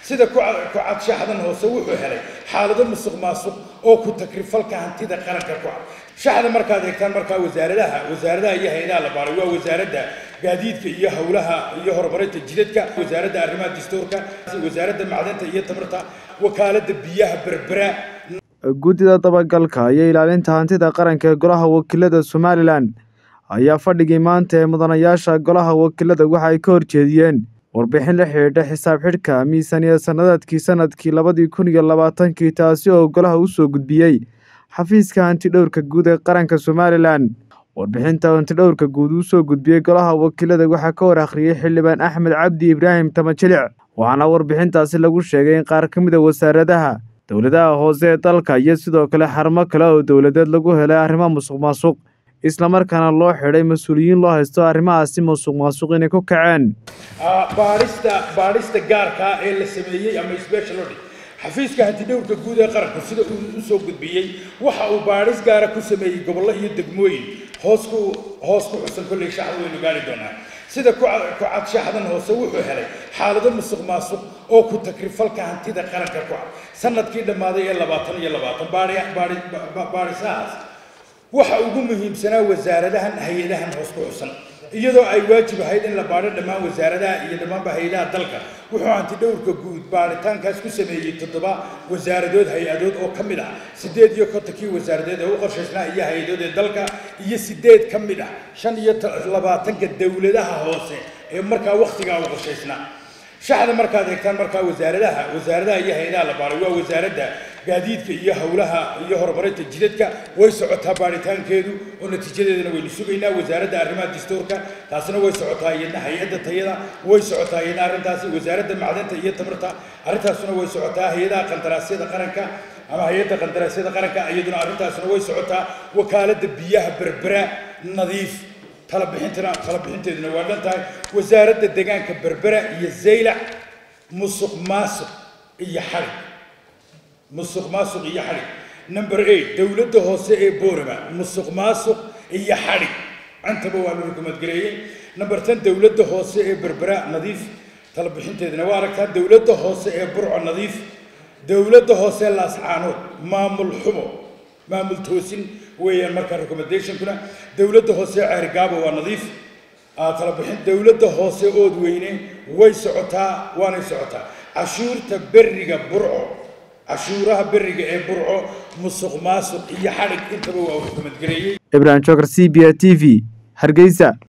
sida ku cad shaxdan hoose wuxuu helay xaalado musuq maasuq oo ku takrifalka hantida qaranka ku cad shaxda markaad eegtaan markaa wasaaradaha wasaaradaha iyo hay-adaha la baaray waa wasaaradda gaadiidka iyo howlaha iyo horumarinta jidadka wasaaradda arrimaha dastuurka wasaaradda macdanta iyo tamarta wakaaladda biyaha berbera guddida dabagalka iyo ilaalinta hantida qaranka ee golaha wakiilada somalilan ayaa fadhigii maanta ee mudanayaasha golaha wakiilada waxa ay ka horjeediyeen warbixin la xidhiidha xisaab xidhka miisaaniya sanadaadkii sanadkii labadii kun iyo labaatankii taasi oo golaha u soo gudbiyey xafiiska hantidhowrka guud ee qaranka somalilan warbixinta hantidhowrka guud uu soo gudbiyey golaha wakiilada waxaa ka hor akhriyey xildhibaan axmed cabdi ibraahim tamajilic waxaana warbixintaasi lagu sheegay in qaar ka mid a wasaaradaha dowladaha hoose ee dalka iyo sidoo kale xarumo kale oo dowladeed lagu helay arrimo musuq maasuq islamarkaana loo xidhay mas-uuliyiin loo haysto arrimahaasi musuq maasuq inay ku kaceen baadhista baadhista gaarkaa ee la sameeyey ama special audit xafiiska hantidhowrka guud ee qaranku sida uu u soo gudbiyey waxa uu baadhis gaara ku sameeyey gobollo iyo degmooyin hoos ku hoos ku xusan kolley shaxda waynu gaari doonaa sida ku cad shaxdan hoose wuxuu helay xaalado musuq maasuq oo ku takrifalka hantida qaranka ku cad sanadkii dhammaaday ee labaatan iyo labaatan baadhisahaas waxa ugu muhiimsanaa wasaaradahan hay-adahan hoos ku xusan iyadoo ay waajib ahayd in la baadho dhammaan wasaaradaha iyo dhammaanba hay-adaha dalka wuxuu hantidhowrka guud baadhitaankaas ku sameeyey toddoba wasaaradood hay-adood oo ka mid ah siddeed iyo kontonkii wasaaradeed ee u qorshaysnaa iyo hay-adood ee dalka iyo siddeed ka mid ah shan iyo labaatanka dowladaha hoose ee markaa wakhtigaa u qorshaysnaa shaxda markaad eegtaan markaa wasaaradaha wasaaradaha iyo hay-adaha la baaray waa wasaaradda gaadiidka iyo howlaha iyo horumarinta jidadka way socotaa baaritaankeedu oo natiijadeedana waynu sugaynaa wasaaradda arrimaha dastuurka taasina way socotaa iyadna hay-adda tayada way socotaa iyadna arrintaasi wasaaradda macdanta iyo tamarta arrintaasuna way socotaa hay-adaha qandaraasyada qaranka ama hay-adda qandaraasyada qaranka iyaduna arrintaasuna way socotaa wakaaladda biyaha berbera nadiif tala bixintana tala bixinteeduna waa dhan tahay wasaaradda deegaanka berbera iyo zaylac musuq maasuq iyo xarig musuq maasuq iyo xadhig number eight dowladda hoose ee boorama musuq maasuq iyo xadhig intaba waa la rukumadgareeyey number ten dowladda hoose ee berbera nadiif tala bixinteedana waa aragtaa dowladda hoose ee burco nadiif dowladda hoose ee laascaanood maamul xumo maamul toosin weeyaan markaa recommendationkuna dowladda hoose ee ceerigaabo waa nadiif tala bixin dowladda hoose ood weyne way socotaa waanay socotaa cashuurta beriga burco cashuuraha beriga ee burco musuq maasuq iyo xadhig intaba waa uu xukumadgareeyey ibrahim jokar c b a t v hargeysa